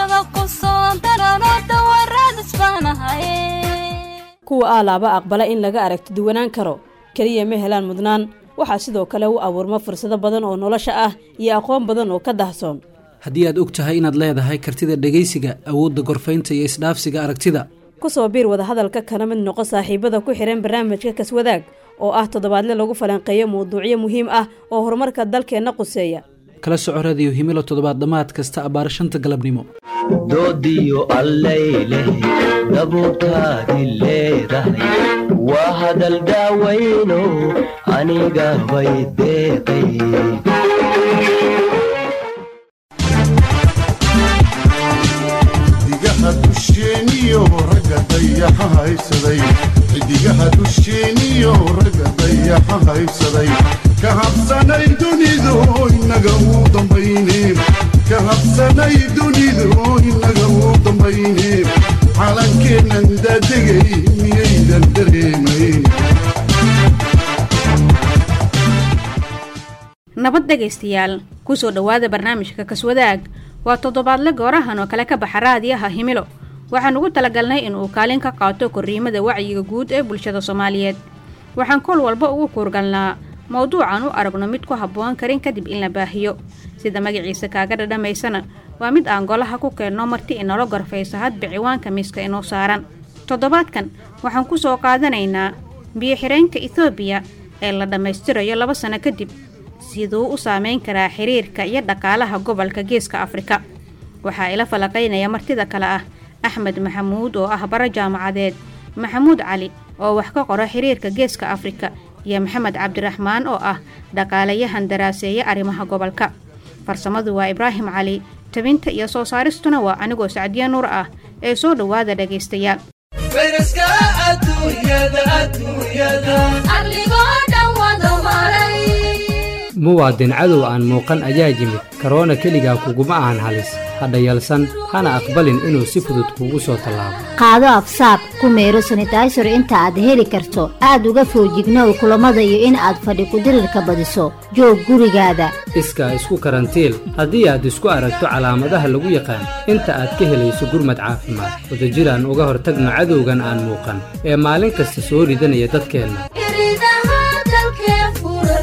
daawada ku soo darano dawaraads baanahaye kuwa aalaaba aqbala in laga aragti duwanaan karo keliya ma helaan mudnaan waxaa sidoo kale u abuurma fursado badan oo nolosha ah iyo aqoon badan oo ka dahsoon haddii aad og tahay inaad leedahay kartida dhegaysiga awoodda gorfaynta iyo isdhaafsiga aragtida ku soo biir wadahadalka kana mid noqo saaxiibada ku xihan barnaamijka kaswadaag oo ah toddobaadle lagu falanqeeyo mawduucyo muhiim ah oo horumarka dalkeenna quseeya kala soco radiyo himilo toddobaad dhammaad kasta abbaar shanta galabnimo doodiyo allayleh dabuurtaadi leedahay waa hadal daawayno aniga bay deeqay xidigaha dusheeniyo ragga dayaxa haysaday xidigaha dusheeniyo ragga dayaxa haysaday ka habsanay dunidu inaga uu dambayne ka habsanay dunidu inaga uu dambayne calankeennan daadegay miyaydan dareemayn nabad dhegaystayaal kusoo dhowaada barnaamijka kaswadaag waa toddobaadle goorahan oo kale ka baxa raadiyaha himilo waxaan ugu talagalnay inuu kaalin ka qaato korriimada wacyiga guud ee bulshada soomaaliyeed waxaan kol walba ugu kuurgalnaa mowduucan u aragno mid ku habboon karin kadib in la baahiyo sida magaciisa kaaga dhadhamaysana waa mid aan golaha ku keenno marti inala gorfayso hadba ciwaanka miiska inoo saaran toddobaadkan waxaan ku soo qaadanaynaa biyo-xireenka etoobiya ee la dhammaystirayo laba sano kadib siduu u saameyn karaa xiriirka iyo dhaqaalaha gobolka geeska afrika waxaa ila falaqaynaya martida kale ah axmed maxamuud oo ah bara jaamacadeed maxamuud cali oo wax ka qora xiriirka geeska afrika iyo maxamed cabdiraxmaan oo ah dhaqaalayahan daraaseeya arrimaha gobolka farsamadu waa ibraahim cali tabinta iyo soo saaristuna waa anigoo sacdiya nuur ah ee soo dhowaada dhagaystayaal arligoo dhan wada maray muwaadin cadow aan muuqan ayaa yimid karoona keligaa kuguma ahan halis hadha yalsan hana aqbalin inuu si fudud kuugu soo tallaabo qaado afsaab ku meero sanitaysar inta aad heli karto aad uga foojignow kulammada iyo in aad fadhi kudirirka badiso joog gurigaada iskaa isku karantiil haddii aad isku aragto calaamadaha lagu yaqaan inta aad ka helayso gurmad caafimaad wadajiraan uga hortagno cadowgan aan muuqan ee maalin kasta soo ridanaya dadkeenna iridaha dalkee furan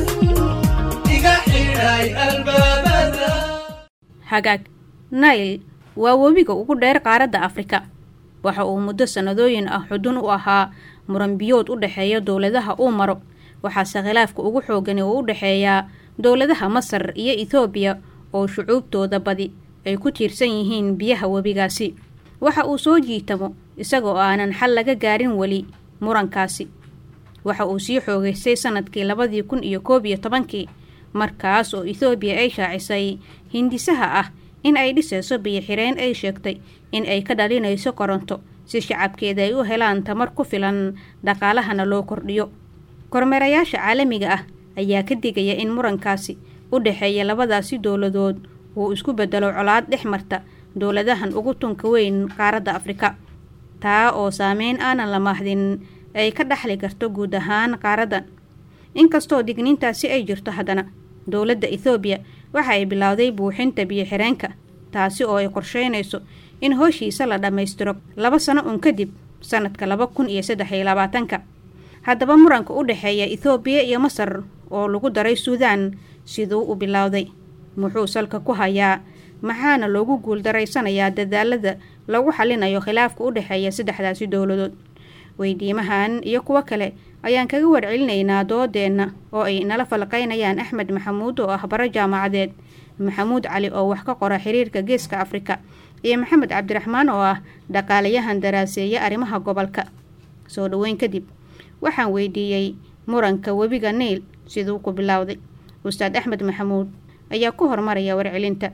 hagaag nail waa webiga ugu dheer qaaradda afrika waxa uu muddo sannadooyin ah xudun u ahaa muranbiyood u dhexeeya dowladaha uu maro waxaase khilaafka ugu xoogani uu u dhexeeyaa dowladaha masar iyo etoobiya oo shucuubtooda badi ay ku tiirsan yihiin biyaha webigaasi waxa uu soo jiitamo isagoo aanan xal laga gaarin weli murankaasi waxa uu sii xoogaystay sannadkii labadii kun iyo koob iyo tobankii markaas oo etoobiya ay shaacisay hindisaha ah in ay dhisayso biyo-xireen ay sheegtay in ay ka dhalinayso koronto si shacabkeeda ay u helaan tamar ku filan dhaqaalahana loo kordhiyo kormeerayaasha caalamiga ah ayaa ka digaya in murankaasi u dhexeeya labadaasi dowladood uu isku bedelo colaad dhex marta dowladahan ugu tunka weyn qaaradda afrika taa oo saameyn aanan la maahdin ay ka dhaxli karto guud ahaan qaaraddan inkastoo digniintaasi ay jirto haddana dowladda ethoobiya waxa ay bilowday buuxinta biyo-xireenka taasi oo ay qorsheynayso in hooshiisa la dhammaystiro laba sano un kadib sannadka laba kun iyo saddex iyo labaatanka haddaba muranka u dhexeeya ethoobiya iyo masar oo lagu daray suudaan siduu u bilowday muxuu salka ku hayaa maxaana loogu guuldareysanayaa dadaalada lagu xalinayo khilaafka u dhexeeya saddexdaasi dowladood weydiimahan iyo kuwo kale ayaan kaga warcelinaynaa doodeenna oo ay nala falqaynayaan axmed maxamuud oo ah bara jaamacadeed maxamuud cali oo wax ka qora xiriirka geeska afrika iyo maxamed cabdiraxmaan oo ah dhaqaalayahan daraaseeya arrimaha gobolka soo dhoweyn kadib waxaan weydiiyey muranka webiga niil siduu ku bilowday ustaad axmed maxamuud ayaa ku hormaraya warcelinta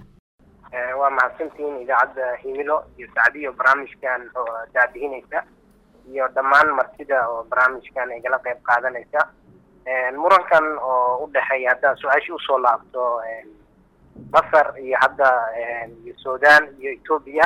waa mahadsantihiin idaacadda himilo iyo sacdiyo barnaamijkan oo daadihinaysa iyo dhammaan martida oo barnaamijkan igala qayb qaadanaysa murankan oo u dhexeeya haddaa su-aashii usoo laabto masar iyo hadda iyo sudan iyo etoobiya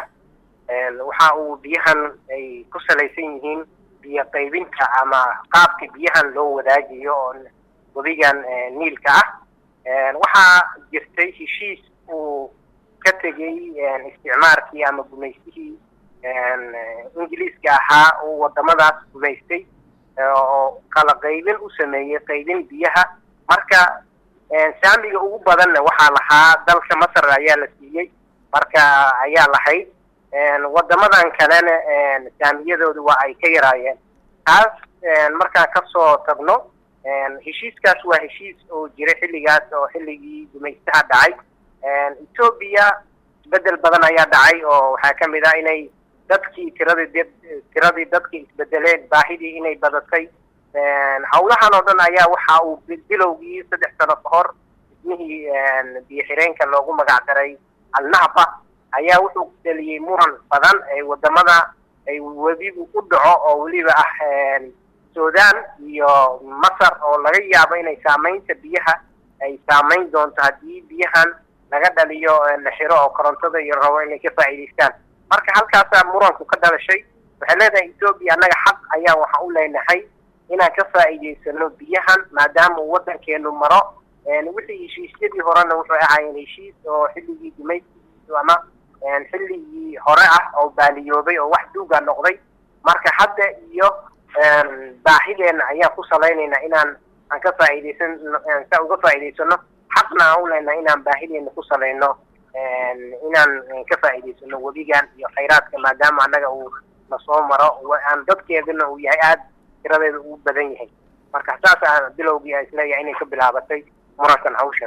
waxa uu biyahan ay ku salaysan yihiin biyo qaybinta ama qaabka biyahan loo wadaajiyo oo webigan niilka ah waxaa jirtay heshiis uu ka tegey isticmaarkii ama gumaystihii ingiliiska ahaa uu wadamadaas gumaystay oo kala qaybin u sameeyey qaybin biyaha marka saamiga ugu badanna waxaa lahaa dalka masar ayaa la siiyey marka ayaa lahayd wadamadan kalena saamiyadoodu waa ay ka yaraayeen taas markaan kasoo tagno heshiiskaas waa heshiis oo jiray xilligaas oo xilligii gumaystaha dhacay etoobiya isbedel badan ayaa dhacay oo waxaa ka mid ah inay dadkii tiradii tiradii dadkii isbedeleen baahidii inay badatay hawlahan oo dhan ayaa waxa uu bilowgii saddex sano ka hor dhismihii biyo xireenka loogu magac daray alnahba ayaa wuxuu dheliyey muran badan ee wadamada ay webigu u dhaco oo weliba ah sudan iyo masar oo laga yaabo inay saamaynta biyaha ay saamayn doonto haddii biyahan laga dhaliyo la xiro oo korontada iyo rabo inay ka faa'iidaystaan marka halkaasaa muranku ka dhalashay waxay leedahay etoobiya annaga xaq ayaa waxa u leenahay inaan ka faa'iidaysano biyahan maadaama uu waddankeenu maro wixii heshiisyadii horena wuxuu ahaayeen heshiis oo xilligii gumaysigiisu ama xilligii hore ah oo baaliyoobay oo wax duuga noqday marka hadda iyo baahideena ayaan ku salaynaynaa inaan aan ka faa'iidaysan sa uga faa'iidaysano xaqna aan u leenahay inaan baahideena ku salayno inaan ka faa'iidaysano webigan iyo khayraadka maadaama annaga uu nasoo maro aan dadkeeduna uu yahay aada tiradeeda ugu badan yahay marka saasa bilowgii aan isleeyahay inay ka bilaabatay murankan hawshan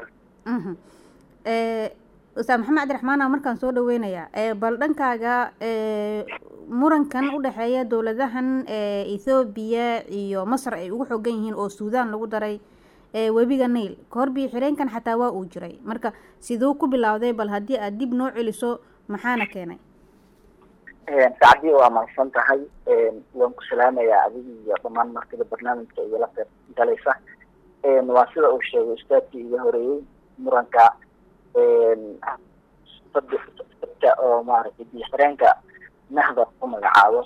ustaad maxamed cabdiraxmaana markaan soo dhaweynayaa bal dhankaaga murankan u dhexeeya dowladahan ethoobiya iyo masar ay ugu xoogan yihiin oo suudaan lagu daray webiga nail kahor biyo xireenkan xataa waa uu jiray marka siduu ku bilowday bal haddii aad dib noo celiso maxaana keenay sacdii waa mahadsan tahay waan ku salaamayaa adiga iyo dhammaan martida barnaamijka igala qeyb galaysa waa sida uu sheegay ustaadkii iga horeeyey muranka dadka oo maaragtay biyo xireenka nahda ku magacaabo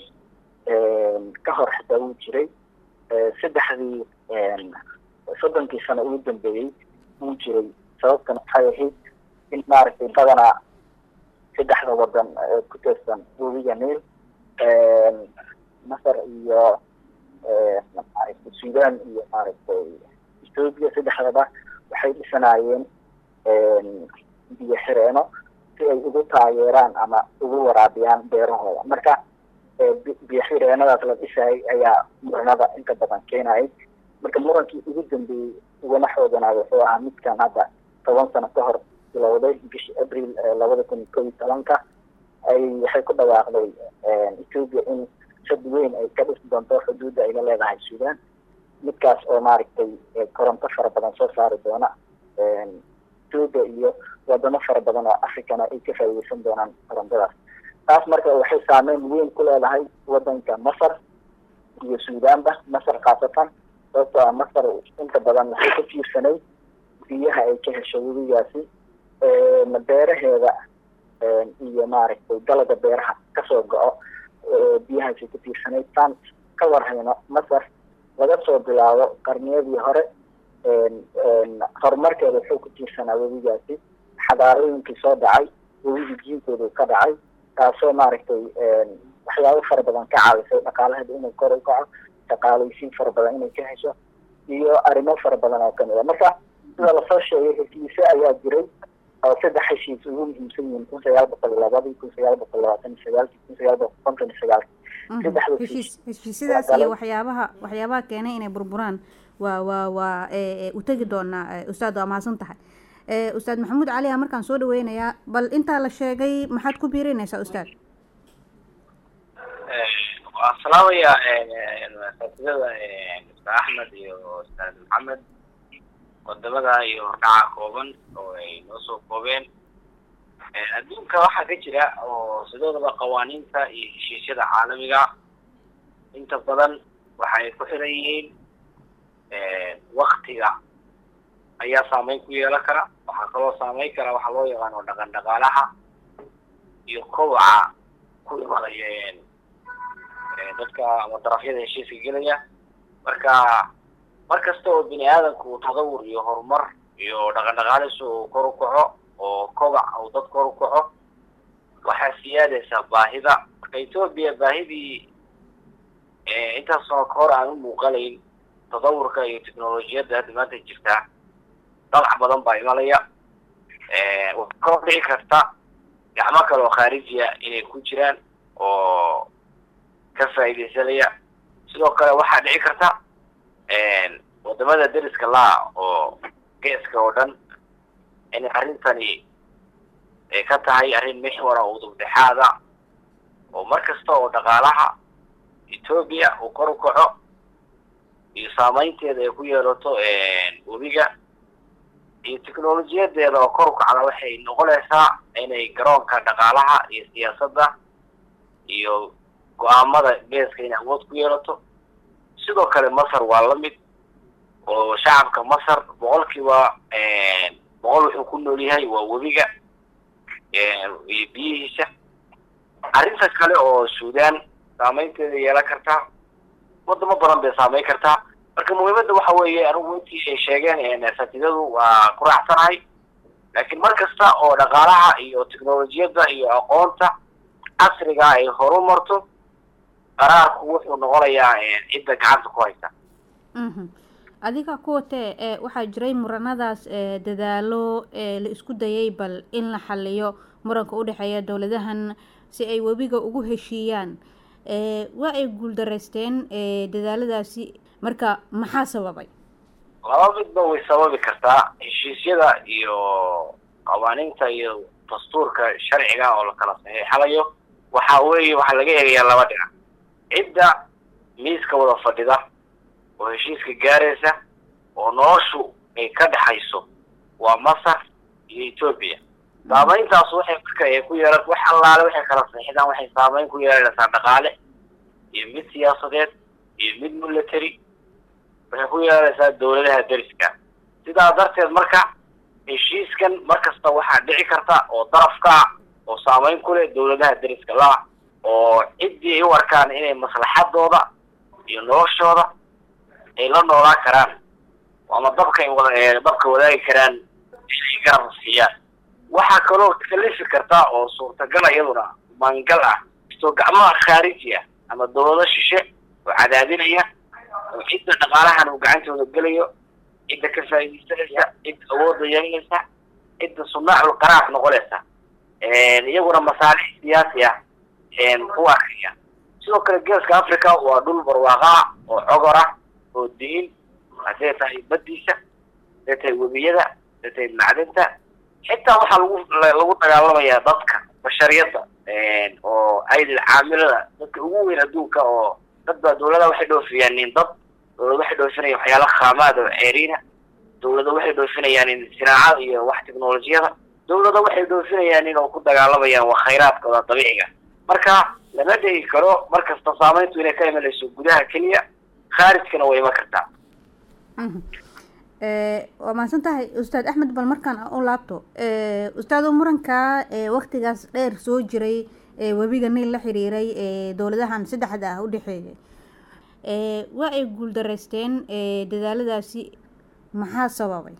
ka hor xitaa wuu jiray saddexdii soddonkii sano ugu dambeeyey wuu jiray sababtana waxay ahayd in maaragtay badanaa saddexda wadan ee ku teersan webiga niil masar iyo maaragtay sudan iyo maaragtay ethoobia saddexdaba waxay dhisanaayeen biyo xireeno si ay ugu taageeraan ama ugu waraabiyaan beerahooda marka biyo xireenadaas la dhisayay ayaa muranada inta badan keenayay marka murankii ugu dambeeyey ugana xooganaa wuxuu ahaa midkan hadda toban sano ka hor bilowday bishii abril labada kun iyo kow iyo tobanka ay waxay ku dhawaaqday ethoobia in shad weyn ay ka dhisi doonto xuduudda ay la leedahay sudan midkaas oo maaragtay koronto fara badan soo saari doona ethoobia iyo wadamo fara badan oo africana ay ka faa'iideysan doonaan korontadaas taas marka waxay saameyn weyn ku leedahay wadanka masar iyo suudanba masar khaasatan sababtoo ah masar inta badan waxay ka fiirsanay biyaha ay ka hesho webigaasi beeraheeda iyo maaragtay dalaga beeraha kasoo go-o biyahaasay ka fiirsanayd taan ka warhayno masar laga soo bilaabo qarniyadii hore horumarkeeda wuxuu ku tiirsanaa webigaasi xadaarooyinkii soo dhacay webigii jiinkoodu ka dhacay taasoo maaragtay waxyaabo fara badan ka caawisay dhaqaalaheeda inuu kor u kaco shaqaalaysiin fara badan inay ka hesho iyo arrimo fara badan oo kamid a marka sida lasoo sheegay heshiise ayaa jiray oo saddex heshiis ugu muhiimsan yihiin kun sagaal boqol labadii kun sagaal boqol labaatan iyo sagaalkii kun sagaal boqol konton iyo sagaalkii saddexda heshiis heshiisyadaas iyo waxyaabaha waxyaabaha keenay inay burburaan waa waa waa u tegi doonaa ustaad waa mahadsan tahay ustaad maxamuud cali a markaan soo dhaweynayaa bal intaa la sheegay maxaad ku biirinaysaa ustaad waan salaamayaa asaatidada ustaad axmed iyo ustaad maxamed wadamada iyo hordhaca kooban oo ay noo soo koobeen adduunka waxaa ka jira oo sidoodaba qawaaniinta iyo heshiisyada caalamiga inta badan waxay ku xiran yihiin waktiga ayaa saameyn ku yeelan kara waxaa kaloo saameyn kara waxaa loo yaqaano dhaqan dhaqaalaha iyo kobaca ku imanaya dadka ama darafyada heshiiska gelaya marka mar kasta oo bini aadamku uu tadawur iyo horumar iyo dhaqan dhaqaalisu uu kor u kaco oo kobac uu dad kor u kaco waxaa siyaadaysaa baahida marka etoobiya baahidii intaas sano ka hor aan u muuqanayn tadawurka iyo technolojiyadda hadda maanta jirtaa dalac badan baa imanaya waxaa kaloo dhici karta gacmo kale oo khaarijiya inay ku jiraan oo ka faa'iidaysanaya sidoo kale waxaa dhici karta wadamada deriska laha oo geeska oo dhan inay arrintani ay ka tahay arrin mixwara oo dubdhexaada oo mar kasta oo dhaqaalaha etoobiya uu kor u kaco iyo saameynteeda ay ku yeelato webiga iyo technolojiyadeeda oo kor u kacda waxay noqonaysaa inay garoonka dhaqaalaha iyo siyaasadda iyo go-aamada geeska inay awood ku yeelato sidoo kale masar waa la mid oo shacabka masar boqolkiiba boqol wuxuu ku nool yahay waa webiga iyo biyihiisa arrinta kale oo suudaan saameynteeda yeelan kartaa wadamo badan bay saameyn kartaa marka muhiimadda waxa weeye anigu intii ay sheegeen fatidadu waa ku raacsanahay laakiin mar kasta oo dhaqaalaha iyo technolojiyadda iyo aqoonta casriga ay horu marto qaraarku wuxuu noqonayaa cidda gacanta ku haysa adiga kuwatee ee waxaa jiray muranadaas ee dadaalo ee la isku dayay bal in la xaliyo muranka u dhexeeya dowladahan si ay webiga ugu heshiiyaan waa ay guuldaraysteen dadaaladaasi marka maxaa sababay laba midba way sababi kartaa heshiisyada iyo qawaaniinta iyo dastuurka sharciga oo la kala saxiixanayo waxa weeye waxaa laga eegayaa laba dhinac cidda miiska wada fadhida oo heshiiska gaaraysa oo noloshu ay ka dhexayso waa masar iyo etoobiya saameyntaas waxay marka ay ku yeelan wax allaale waxay kala saxiixdaan waxay saameyn ku yeelanaysaa dhaqaale iyo mid siyaasadeed iyo mid military waxay ku yeelanaysaa dowladaha deriska sidaa darteed marka heshiiskan mar kasta waxaa dhici karta oo darafka oo saameyn ku leh dowladaha deriska la oo ciddii ay u arkaan inay maslaxadooda iyo noloshooda ay la noolaan karaan ama dabka ay wada dabka wadaagi karaan inay garab siiyaan waxaa kaloo kalifi karta oo suurtagal iyaduna maangal ah istoo gacmaha khaariji ah ama dowlado shishe oo cadaadinaya oo cidda dhaqaalahan uu gacantooda gelayo cidda ka faa'iidaysanaysa cidda awoodda yeelanaysa cidda sunaacul qaraar noqonaysa iyaguna masaalix siyaasi ah u arkaya sidoo kale geeska africa waa dhul barwaaqaa oo cogor ah oo diin hadday tahay baddiisa hadday tahay webiyada hadday tahay macdinta xitaa waxaa lagu lagu dagaalamayaa dadka bashariyadda oo aydil caamilada dadka ugu weyn adduunka oo dad baa dowlada waxay dhoofiyaan nin dad dowlada waxay dhoofinayaan waxyaala khaamaad oo ceeriina dowlada waxay dhoofinayaan in sinaacada iyo wax technolojiyada dowlada waxay dhoofinayaan in oo ku dagaalamayaan waa khayraadkooda dabiiciga marka lama dhegi karo mar kasta saameyntu inay ka imanayso gudaha keliya khaarijkana way iman kartaa waa mahadsan tahay ustaad axmed bal markaan u laabto ustaado muranka waktigaas dheer soo jiray webiga niil la xiriiray dowladahan saddexda ah u dhexeeyay waa ay guuldaraysteen dadaaladaasi maxaa sababay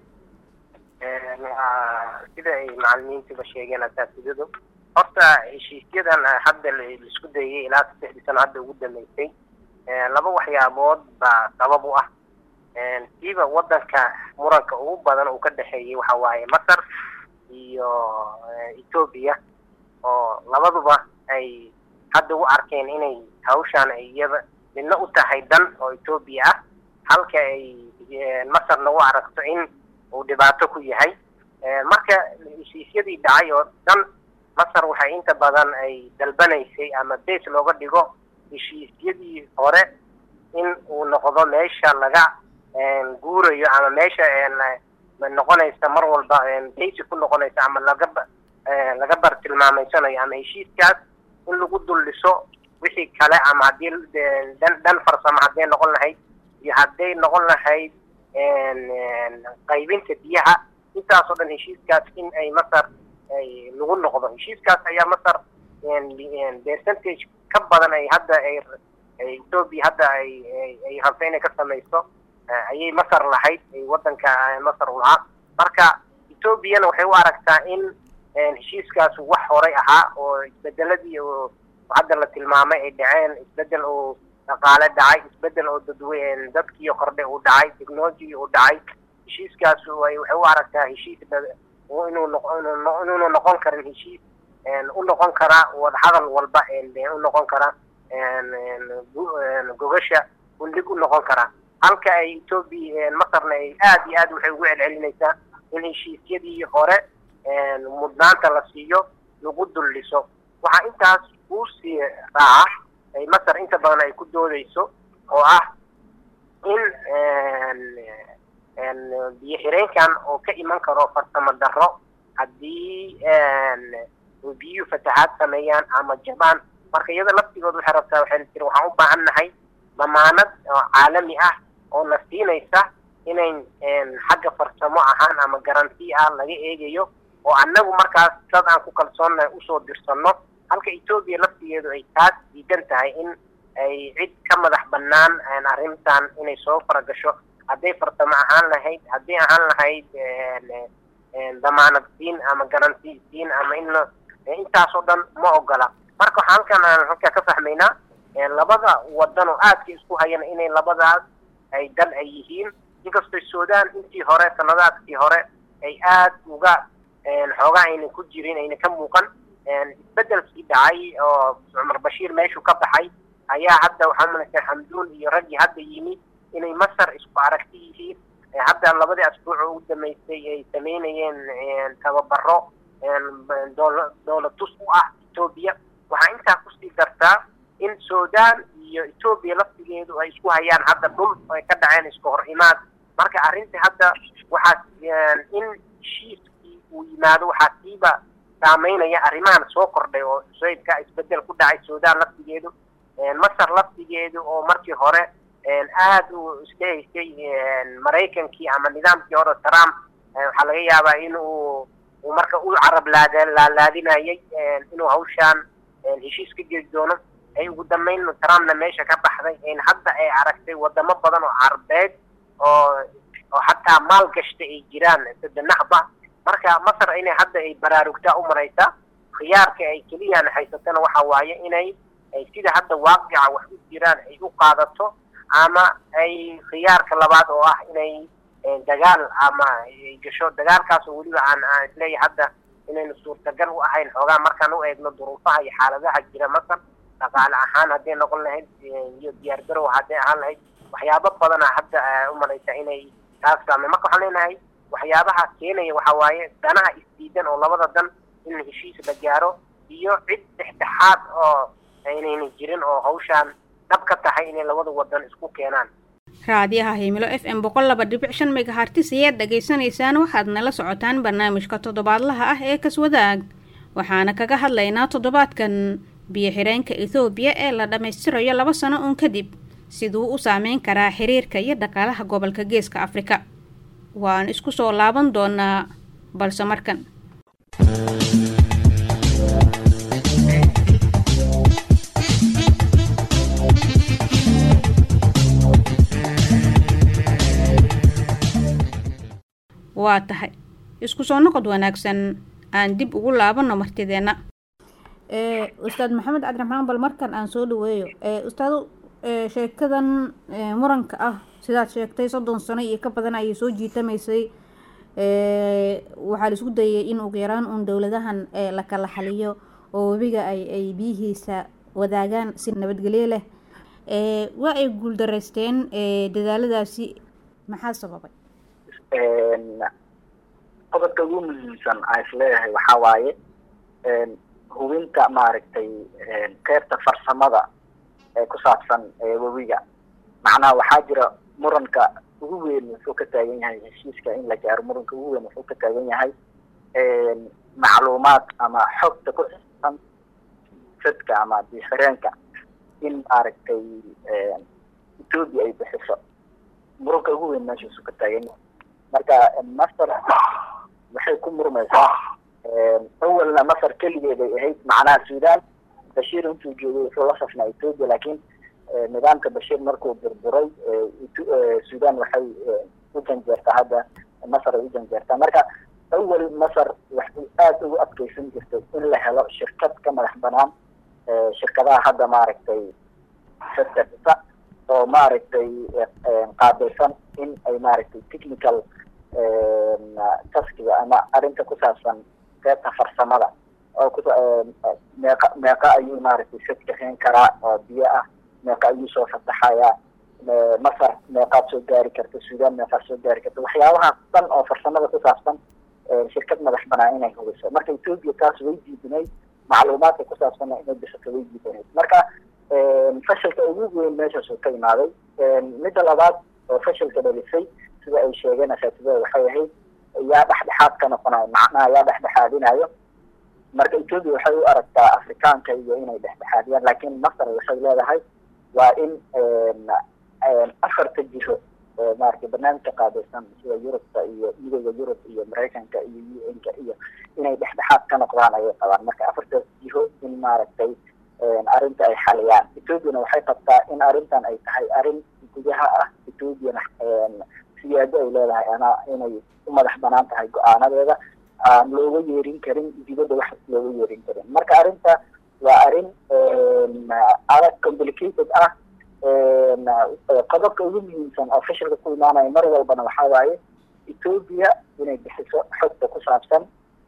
sida ay macalimiintiba sheegeen asaatidadu horta heshiisyadan hadda laisku dayay ilaa saddexdii sano hadda ugu dambeysay laba waxyaabood baa sabab u ah siiba wadanka muranka ugu badan uu ka dhexeeyey waxa waaye masar iyo etoobiya oo labaduba ay hadda u arkeen inay hawshaan ay iyada midna u tahay dan oo etoobiya ah halka ay masarna u aragto in uu dhibaato ku yahay marka heshiisyadii dhacay oo dhan masar waxay inta badan ay dalbanaysay ama base looga dhigo heshiisyadii hore in uu noqdo meesha laga guurayo ama meesha noqonaysa mar walba basi ku noqonaysa ama laga laga bartilmaameysanayo ama heshiiskaas in lagu dul dhiso wixii kale ama haddii dhan dhan farsamo hadday noqon lahayd iyo hadday noqon lahayd qaybinta biyaha intaasoo dhan heshiiskaas in ay masar ay lagu noqdo heshiiskaas ayaa masar percentage ka badan ay hadda ay etoobiya hadda ay ay rabto inay ka samayso ayay masar lahayd ay wadanka masar u lahaa marka etoobiyana waxay u aragtaa in heshiiskaas wax horay ahaa oo isbedeladii oo hadda la tilmaamay ay dhaceen isbedel oo dhaqaale dhacay isbedel oo dadwe dadkii kordhe uu dhacay technology uu dhacay heshiiskaas waxay u aragtaa heshiis inuu inuuna noqon karin heshiis u noqon karaa wadahadal walba u noqon karaa gogasha undhig u noqon karaa halka ay etoobiya masarna ay aad iyo aad waxay ugu celcelinaysaa in heshiisyadii hore mudnaanta la siiyo lagu dul dhiso waxaa intaas uu sii raaca ay masar inta badan ay ku doodeyso oo ah in biyo xireenkan oo ka iman karo farsamo darro haddii biyuhu fatahaad sameeyaan ama jabaan marka iyada laftigood waxay rabtaa waxay tiri waxaan u baahan nahay damaanad oo caalami ah oo na siinaysa inayn xagga farsamo ahaan ama garanti ah laga eegayo oo annagu markaas dad aan ku kalsoonnahay usoo dirsanno halka etoobiya laftigeedu ay taas diidan tahay in ay cid ka madax bannaan arrintan inay soo faragasho hadday farsamo ahaan lahayd hadday ahaan lahayd damaanad siin ama garanti siin ama in intaasoo dhan ma ogola marka waxaa halkan aan halkaa ka fahmaynaa labada wadan oo aadka isku hayana inay labadaas ay dal ay yihiin inkastoo sudan intii hore sanadaadkii hore ay aad uga xoogaa ayna ku jirin ayna ka muuqan isbedelkii dhacay oo cumar bashiir meeshuu ka baxay ayaa hadda waxaa malaysaa xamduun iyo raggii hadda yimi inay masar isku aragti yihiin hadda labadii asbuuc oo ugu dambeysay ay sameynayeen tababaro dowlad tus u ah etoobiya waxaa intaa kusii dartaa in sudan iyo etoobiya laftigeedu ay isku hayaan hadda dhul ay ka dhaceen isku hor imaad marka arrinta hadda waxaa in heshiiskii uu yimaado waxaa siiba saameynaya arrimahan soo kordhay oo sayidka isbedel ku dhacay sudan laftigeedu masar laftigeedu oo markii hore aad u iska haystay maraykankii ama nidaamkii hore trump waxaa laga yaabaa in uu uu marka u carab laalaadinayay inuu hawshaan heshiis ka geli doono ay ugu dambeyn trumpna meesha ka baxday in hadda ay aragtay wadamo badan oo carabeed oo oo xataa maal gashta ay jiraan sadanaxba marka masar inay hadda ay baraarugtaa u maraysaa khiyaarka ay keliyaan haysatana waxa waaye inay sida hadda waaqica wax u jiraan ay u qaadato ama ay khiyaarka labaad oo ah inay dagaal ama ay gasho dagaalkaas oo weliba aan aan isleeyahay hadda inaynu suurtagal u ahayn xoogaa markaan u eegno duruufaha iyo xaaladaha jira masar dhaqaale ahaan hadday noqon lahayd iyo diyaar garow hadday ahaan lahayd waxyaabo badana hadda u malaysa inay taas saame marka waxaan leenahay waxyaabaha keenaya waxa waaye danaha isdiidan oo labada dan in heshiis la gaaro iyo cid dhexdhexaad oo aynayna jirin oo hawshaan dhab ka tahay inay labada wadan isku keenaan raadiyaha himilo f m boqol laba dhibic shan megahartis ayaad dhagaysanaysaan waxaad nala socotaan barnaamijka toddobaadlaha ah ee kaswadaag waxaana kaga hadlaynaa toddobaadkan biyo xireenka ethoobiya ee la dhammaystirayo laba sano uun kadib siduu u saameyn karaa xiriirka iyo dhaqaalaha gobolka geeska afrika waan isku soo laaban doonaa balse markan waa tahay isku soo noqod wanaagsan aan dib ugu laabanno martideenna ustaad maxamed cabdiraxmaan bal markan aan soo dhaweeyo ustaado sheekadan muranka ah sidaad sheegtay soddon sano iyo ka badan ayay soo jiitamaysay waxaa la isku dayay in ugu yaraan uun dowladahan la kala xaliyo oo webiga ay ay biyihiisa wadaagaan si nabadgelyo leh waa ay guuldaraysteen dadaaladaasi maxaa sababay qodobka ugu muhiimsan aan isleeyahay waxaa waaye hubinta maaragtay qeybta farsamada ee ku saabsan webiga macnaha waxaa jira muranka ugu weyn wuxuu ka taagan yahay heshiiska in la gaaro muranka ugu weyn wuxuu ka taagan yahay macluumaad ama xogta ku saabsan sadka ama bixireenka in maaragtay ethoopia ay bixiso muranka ugu weyn meeshaasuu ka taagan yahay marka masar waxay ku murmaysaa awalna masar keligeed ay ahayd macnaha sudan bashiir intuu joogay wuxuu la safnaa ethoopia laakiin nidaamka bashiir markuu burburay sudan waxay u janjeertaa hadda masar ay u janjeertaa marka awal masar waxay aada ugu adkeysan jirtay in la helo shirkad ka madax banaan shirkadaha hadda maaragtay sectorsa oo maaragtay qaabilsan in ay maaragtay technical taskiga ama arrinta ku saabsan qeybta farsamada oo ku meeqa meeqa ayuu maaragtay sadkaxeen karaa oo biyo ah meeqa ayuu soo fataxayaa masar meeqaad soo gaari karta suudaan meeqaad soo gaari karta waxyaabahaas dhan oo farsamada ku saabsan shirkad madax banaan inay hubiso marka ethoopia taas way diidinayd macluumaadka ku saabsanna inay bixiso way diidanayd marka fashilka ugu weyn meeshaas uu ka imaaday midda labaad oo fashilka dhalisay sida ay sheegeen asaatidada waxay ahayd yaa dhexdhexaad ka noqonayo macnaha yaa dhexdhexaadinayo marka ethoopia waxay u aragtaa afrikaanka iyo inay dhexdhexaadiyaan laakiin masar waxay leedahay waa in afarta jiro maaragtay barnaamijka qaabilsan sida yurubka iyo midooda yurub iyo maraykanka iyo u n-ka iyo inay dhexdhexaad ka noqdaan ayay qabaan marka afartaas jiho in maaragtay arrinta ay xaliyaan ethoopiana waxay qabtaa in arrintan ay tahay arrin gudaha ah ethoopiana siyaado ay leedahay ama inay u madax banaan tahay go-aanadeeda aan looga yeerin karin dibadda wax looga yeerin karin marka arrinta waa arrin adag complicated ah qodobka ugu muhiimsan oo fashilka ku imaanaya mar walbana waxaa waaye ethoopia inay bixiso xogta ku saabsan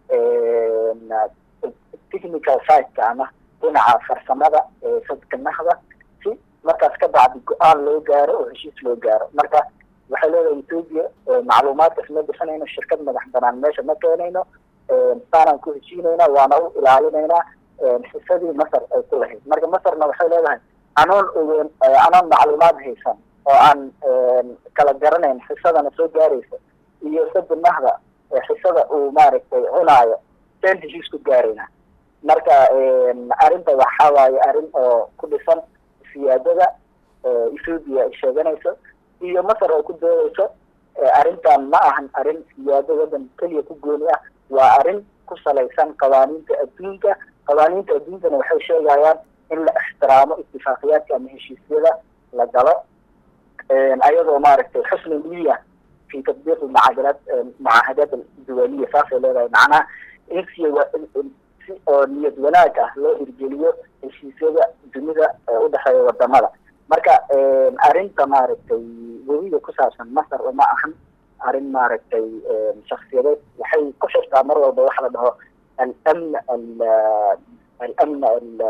technical siteka ama dhinaca farsamada sadkanahda si markaas ka bacdi go-aan loo gaaro oo heshiis loo gaaro marka waxay leedahay ethoopia macluumaadkaas ma bixinayno shirkad madax banaan meesha ma keenayno saanaan ku heshiinayna waana u ilaalinaynaa xisadii masar ay ku lahayd marka masarna waxay leedahay anoon ogeyn anoon macluumaad haysan oo aan kala garanayn xisadana soo gaaraysa iyo sadinahda xisada uu maaragtay cunaayo seen heshiis ku gaarayna marka arrinta waxaa waaye arrin oo ku dhisan siyaadada ethoopia ay sheeganayso iyo masar oo ku doodayso arrintan ma ahan arrin siyaado waddan keliya ku gooni ah waa arrin ku salaysan qawaaniinta adduunka qawaaniinta adduunkana waxay sheegayaan in la ixtiraamo itifaaqiyaadka ama heshiisyada la galo ayadoo maaragtay xusni niya fi tatbiiq mucaadalaat mucaahadaat duwaliya saasay leedahay macnaha in si si oo niyad wanaag ah loo hirgeliyo heshiisyada dunida ee udhexeeya wadamada marka arrinta maaragtay webiga ku saabsan masar uma ahan arrin maaragtay shaksiyadeed waxay ku xirtaa mar walba waxa la dhaho alamn alamn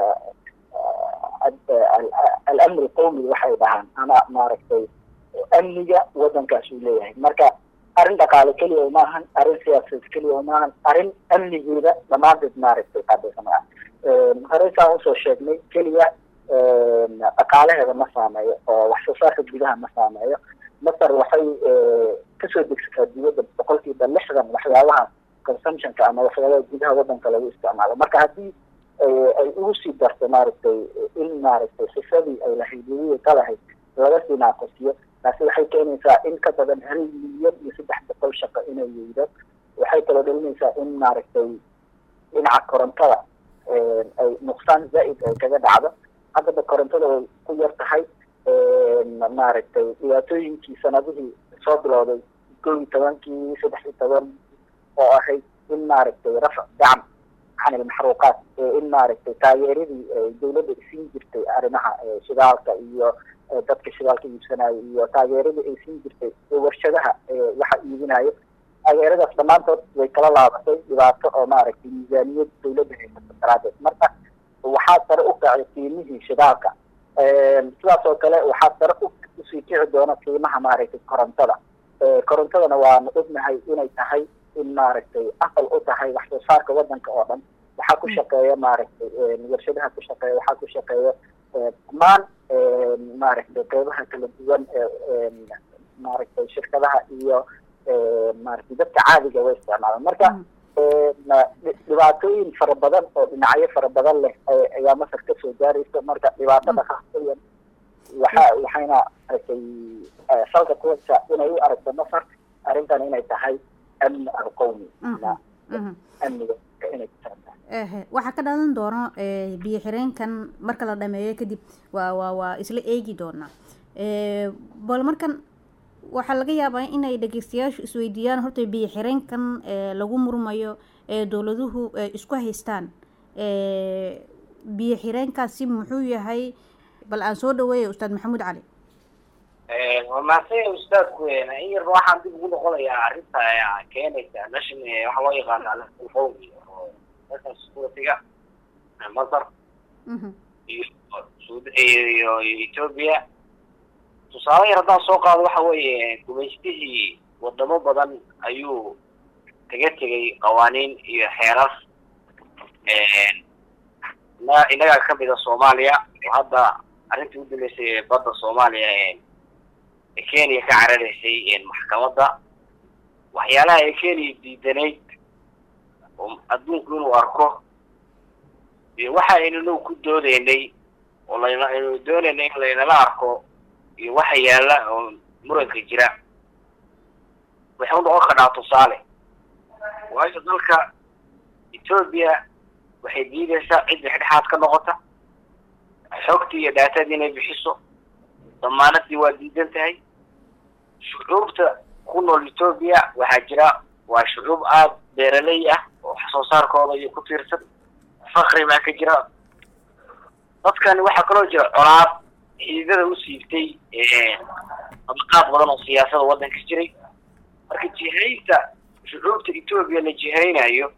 alamn alqawmi waxay dhahaan ama maaragtay amniga waddankaas uu leeyahay marka arrin dhaqaale keliya uma ahan arrin siyaasadeed keliya uma ahan arrin amnigeeda dhammaanteed maaragtay qaabilsan ah horey saan usoo sheegnay keliya dhaqaalaheeda ma saameeyo oo wax soo saarka gudaha ma saameeyo masar waxay kasoo degsataa dibadda boqolkiiba lixdan waxyaabaha consumptionka ama waxyaabaha gudaha waddanka lagu isticmaalo marka haddii ay ugu sii darto maaragtay in maaragtay xisadii ay lahayd weliya ka lahayd laga sii naaqasiyo taasi waxay keenaysaa in ka badan hal milyan iyo saddex boqol shaqo inay weydo waxay kaloo dhalinaysaa in maaragtay dhinaca korontada ay nuqsaan zaa'id ay kaga dhacdo haddaba korontada way ku yar tahay maaragtay dhibaatooyinkii sanadihii soo bilowday kow iyo tobankii saddex iyo toban oo ahayd in maaragtay rafac dacm can ilmaxruuqaat in maaragtay taageeradii dawladda siin jirtay arrimaha shidaalka iyo dadka shidaalka iibsanayo iyo taageeradii ay siin jirtay warshadaha waxa iibinayo taageeradaas dhammaantood way kala laabatay dhibaato oo maaragtay miisaaniyad dawladda haysato daraadeed marka waxaa sare u kacay qiimihii shidaalka sidaas oo kale waxaa sare usii kici doona qiimaha maaragtay korontada korontadana waanu ognahay inay tahay in maaragtay aqal u tahay wax soo saarka waddanka oo dhan waxaa ku shaqeeya maaragtay warshadaha ku shaqeeya waxaa ku shaqeeya dhammaan maaragtay qeybaha kala duwan ee maaragtay shirkadaha iyo maaragtay dadka caadiga way isticmaalaan marka dhibaatooyin fara badan oo dhinacyo fara badan leh ayaa masar kasoo gaaraysa marka dhibaatada khaasatan waxa waxayna maaragtay salka ku haysaa inay u aragto masar arrintan inay tahay amni alqawmi amniga inay ehe waxaa ka dhalan doono biyo xireenkan marka la dhameeyo kadib waa waa waa isla eegi doonaa bal markan waxaa laga yaabaa inay dhageystayaashu isweydiiyaan horta biyo xireenkan ee lagu murmayo ee dowladuhu ee isku haystaan ee biyo xireenkaasi muxuu yahay bal aan soo dhaweeya ustaad maxamuud cali waa mahadsanya ustaadku in yarba waxaan dib ugu noqonayaa arrinta keenaysa nation waxaa loo yaqaana national qowmi oo national security-ga masar iyo sud iyo ethiopia tusaale yar haddaan soo qaado waxa weeye gumaystihii wadamo badan ayuu kaga tegay qawaaniin iyo xeerar na innagaa kamid a soomaaliya oo hadda arrintii u dambeysay ee badda soomaaliya ee kenya ka cararaysay maxkamadda waxyaalaha ay kenya diidanayd oo adduunku inuu arko iyo waxa aynanu ku doodeynay oo layna aynu doonaynay in laynala arko iyo waxa yaalla oo muranka jira waxay u noqon karnaa tusaale waayo dalka etoobiya waxay diidaysaa cid dhexdhexaad ka noqota xogtii iyo dhaatadii inay bixiso damaanadii waa diidan tahay shucuubta ku nool etoobiya waxaa jira waa shucuub aada beeraley ah oo wax soo saarkooda iyo ku tiirsan fakri baa ka jira dadkani waxaa kaloo jira colaad xiidada u siibtay dabaqaad badan oo siyaasada waddanka jiray marka jihaynta shucuubta etoobiya la jihaynayo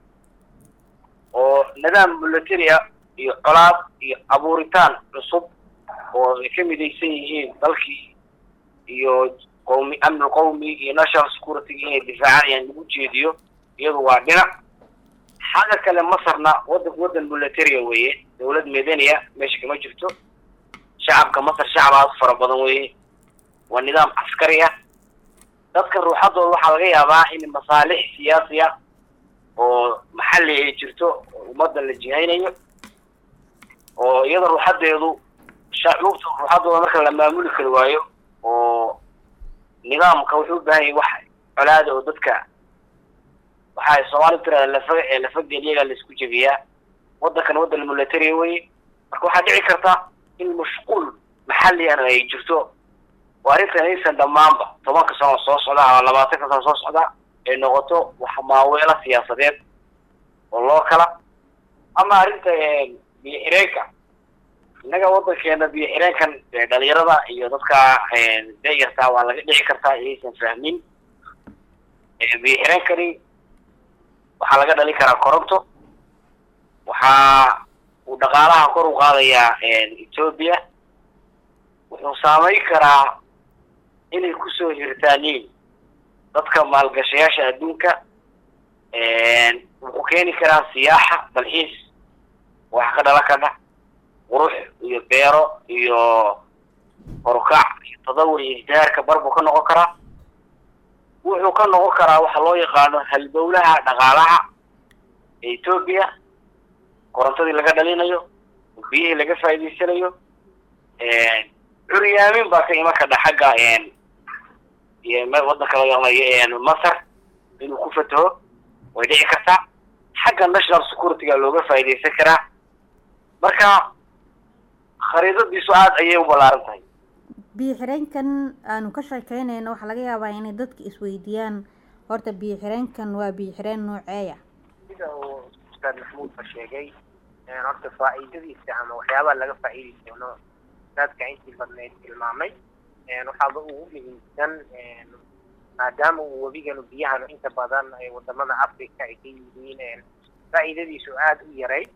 oo nidaam military ah iyo colaad iyo abuuritaan cusub oo ay ka midaysan yihiin dalkii iyo qowmi amni qowmi iyo national security inay difaacayaan lagu jeediyo iyadu waa dhinac xagga kale masarna waddanku waddan militaria weeye dawlad medania meesha kama jirto shacabka masar shacab aad u fara badan weeye waa nidaam caskari ah dadka ruuxadooda waxaa laga yaabaa in masaalix siyaasi ah oo maxalli ay jirto ummadda la jihaynayo oo iyada ruuxadeedu shacuubta ruuxadooda marka la maamuli kari waayo oo nidaamka wuxuu u baahan yahay wax colaada oo dadka waxaa soomaali tirada lafa lafagel iyagaa laisku jebiyaa waddankan waddan militaria weye marka waxaa dhici karta in mashquul maxalligan ay jirto oo arrintan aysan dhammaanba tobanka sano soo socda ama labaatanka sano soo socda ay noqoto wax maaweelo siyaasadeed oo loo kala ama arrinta biyo xireenka innaga waddankeena biyo xireenkan dhalinyarada iyo dadka dayartaa waa laga dhici kartaa inaysan fahmin biyo xireenkani waxaa laga dhalin karaa koronto waxaa uu dhaqaalaha kor u qaadayaa etoobiya wuxuu saameyn karaa inay kusoo hirtaaniin dadka maalgashayaasha adduunka wuxuu keeni karaa siyaaxa dalxiis wax ka dhalan karna qurux iyo beero iyo horukac iyo tadawur iyo isdahaarka bar buu ka noqon karaa wuxuu ka noqon karaa waxa loo yaqaano halbowlaha dhaqaalaha ee etoobiya korontadii laga dhalinayo biyihii laga faa'iidaysanayo curyaamin baa ka iman kardha xagga waddanka loo yaqaanayo masar inuu ku fataho way dhici kartaa xagga national security-ga looga faa'iidaysan karaa marka khariidadiisu aada ayay u ballaaran tahay biyo xireenkan aanu ka sheekeynayno waxaa laga yaabaa inay dadka isweydiiyaan horta biyo xireenkan waa biyo xireen nooceeya sida uu ustaad maxamuudba sheegay horta faa'iidadiisa ama waxyaabaha laga faa'iidi doono ustaadka intii badneyd tilmaamay waxaaba ugu muhiimsan maadaama uu webiganu biyahanu inta badan ay wadamada africa ay ka yihiin faa'iidadiisu aada u yaray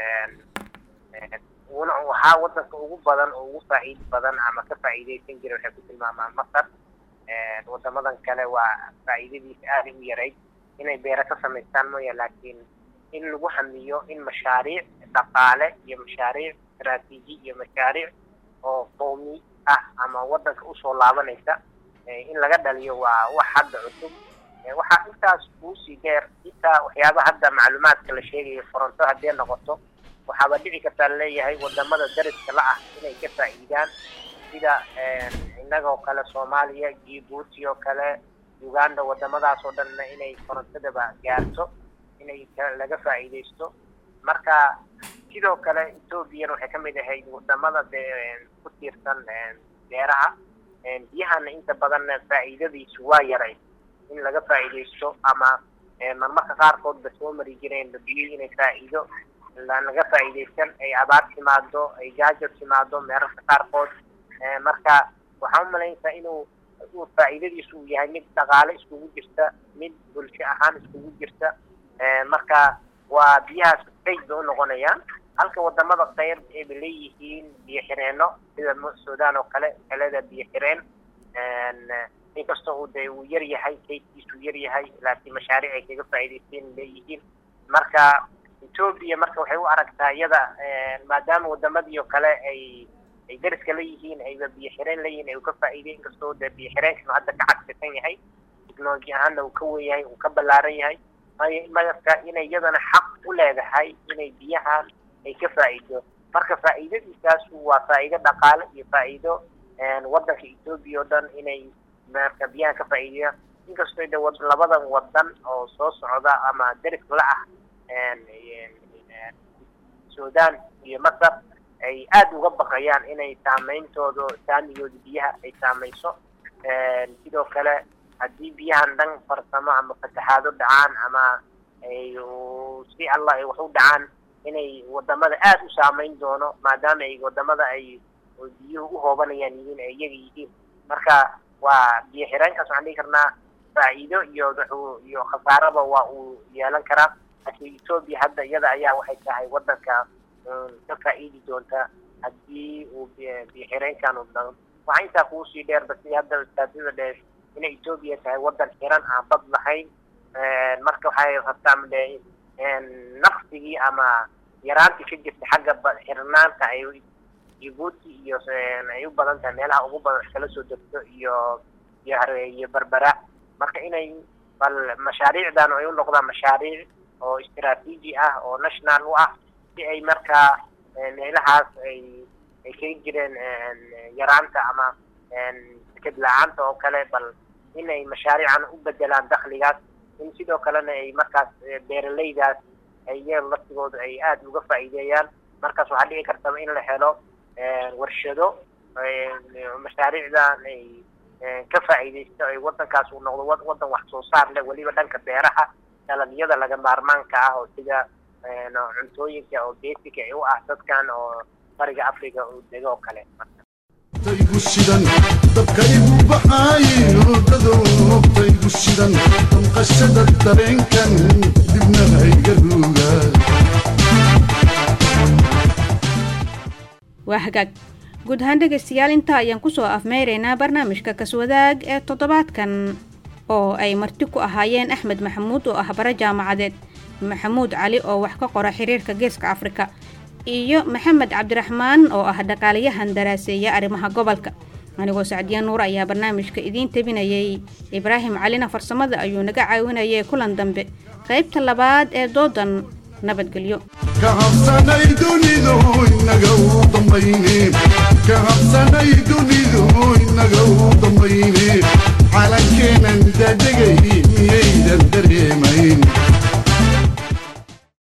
una waxaa wadanka ugu badan oo ugu faa'iidi badan ama ka faa'iidaysan jira waxay ku tilmaamaan masar wadamadan kale waa faa'iidadiisa aada u yarayd inay beero ka samaystaan mooya laakiin in lagu hamiyo in mashaariic dhaqaale iyo mashaariic istaraatiiji iyo mashaariic oo qowmi ah ama wadanka usoo laabanaysa in laga dhaliyo waa wax hadda cusub waxaa intaas kuusii dheer intaa waxyaabaha hadda macluumaadka la sheegayo koronto haddee noqoto waxaaba dhici kartaa laleeyahay wadamada dariska la ah inay ka faa'iidaan sida innagoo kale soomaaliya jibuuti oo kale uganda wadamadaas oo dhanna inay korontadaba gaarto inay laga faa'iidaysto marka sidoo kale ethoobiyan waxay ka mid ahayd wadamada de ku tiirsan beeraha biyahana inta badanna faa'iidadiisu waa yaray in laga faa'iidaysto ama marmarka qaarkoodba soo mari jireenba biyo inay faa'iido laga faa'iidaysan ay abaar timaado ay gaajo timaado meerarka qaarkood marka waxaan umalaynaysaa inuu uu faa'iidadiisu uu yahay mid dhaqaale iskugu jirta mid bulsho ahaan iskugu jirta marka waa biyahaas kayd bay u noqonayaan halka wadamada qayr ayba leeyihiin biyo xireenno sida sudan oo kale kaleda biyo xireen inkastoo uu de uu yar yahay kaydkiisu yar yahay laakiin mashaariic ay kaga faa'iidaysteen leeyihiin marka etoobiya marka waxay u aragtaa iyada maadaama wadamadii oo kale ay ay dariska leeyihiin ayba biyo xireen leeyihiin ay ka faa'iideen inkastoo de biyo xireenkanu hadda ka cagsisan yahay technology ahaanna uu ka wen yahay uu ka ballaaran yahay marka inay iyadana xaq u leedahay inay biyahan ay ka faa'iido marka faa'iidadiisaas waa faa'iido dhaqaale iyo faa'iido waddanka etoobiya oo dhan inay marka biyahan ka faa'iidayaan inkastoo de labadan wadan oo soo socda ama deris la ah sudan iyo masar ay aada uga baqayaan inay saameyntooda saamigooda biyaha ay saamayso sidoo kale haddii biyahan dhan farsamo ama fatahaado dhacaan ama ay si allah ay wax u dhacaan inay wadamada aada u saameyn doono maadaama ay wadamada ay biyuhu u hoobanayaan yihiin ay iyaga yihiin marka waa biyo xireenkaas waxaan dhihi karnaa faa'iido iyo wuxuu iyo khasaaraba waa uu yeelan karaa laakiin etoobiya hadda iyada ayaa waxay tahay waddanka ka faa'iidi doonta haddii uu biyo xireenkan u dhao waxaa intaa kugu sii dheerba sidii hadda ustaadada dheer inay etoobiya tahay waddan xiran aan bad lahayn marka waxay rabtaa mde naqsigii ama yaraantii ka jirta xagga xirnaanta ay jibuuti iyo ay u badan tahay meelaha ugu badan kala soo degto iyo iyo iyo berbera marka inay bal mashaariicdan ay u noqdaan mashaariic oo istiraatiiji ah oo national u ah si ay markaa meelahaas ay ay kaga jireen yaraanta ama deked la-aanta oo kale bal inay mashaariican u bedelaan dakligaas in sidoo kalena ay markaas beeralaydaas ay iyaga laftigooda ay aada uga faa'iideeyaan markaas waxaa dhici kartaba in la helo warshado mashaariicdan ay ka faa'iidaysto ay waddankaas uu noqdo waddan wax soo saar leh weliba dhanka beeraha dalagyada laga maarmaanka ah oo sida cuntooyinka oo basic ay u ah dadkan oo bariga africa uu dego oo kale taygu shidan dabkaygu baxaaye hurdadoontaygu shidan danqashada dareenkan dibna hayga ruuga waa hagaag guud ahaan dhegaystayaal intaa ayaan kusoo afmeyraynaa barnaamijka kaswadaag ee toddobaadkan oo ay marti ku ahaayeen axmed maxamuud oo ah bare jaamacadeed maxamuud cali oo wax ka qora xiriirka geeska afrika iyo maxamed cabdiraxmaan oo ah dhaqaaliyahan daraaseeya arrimaha gobolka anigoo sacdiya nuur ayaa barnaamijka idiin tebinayay ibraahim calina farsamada ayuu naga caawinayay kulan dambe qaybta labaad ee doodan nabadgelyo ka habsanay dunidu inaga u dambayne ka habsanay dunidu inaga u dambayne